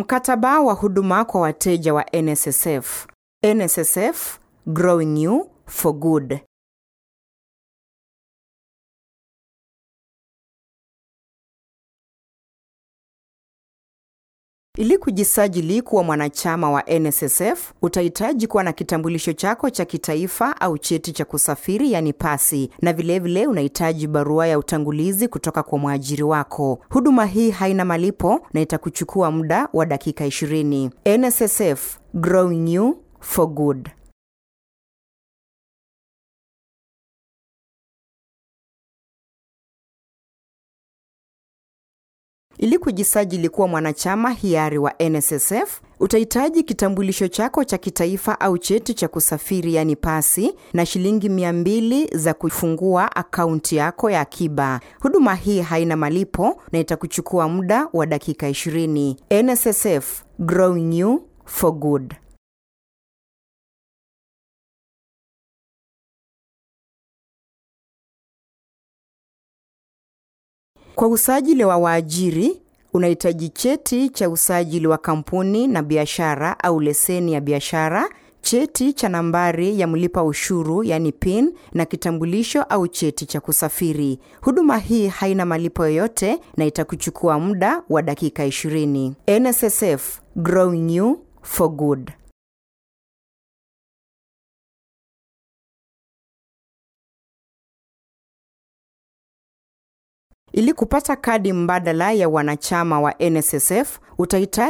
Mkataba wa huduma kwa wateja wa NSSF. NSSF Growing You for Good. Ili kujisajili kuwa mwanachama wa NSSF, utahitaji kuwa na kitambulisho chako cha kitaifa au cheti cha kusafiri yani pasi, na vilevile vile unahitaji barua ya utangulizi kutoka kwa mwajiri wako. Huduma hii haina malipo na itakuchukua muda wa dakika 20. NSSF Growing You for Good. Ili kujisajili kuwa mwanachama hiari wa NSSF, utahitaji kitambulisho chako cha kitaifa au cheti cha kusafiri yani pasi na shilingi 200 za kufungua akaunti yako ya akiba. Huduma hii haina malipo na itakuchukua muda wa dakika 20. NSSF Growing You for Good. Kwa usajili wa waajiri unahitaji cheti cha usajili wa kampuni na biashara au leseni ya biashara, cheti cha nambari ya mlipa ushuru yani PIN na kitambulisho au cheti cha kusafiri. Huduma hii haina malipo yoyote na itakuchukua muda wa dakika 20. NSSF Growing You for Good. Ili kupata kadi mbadala ya wanachama wa NSSF utahitaji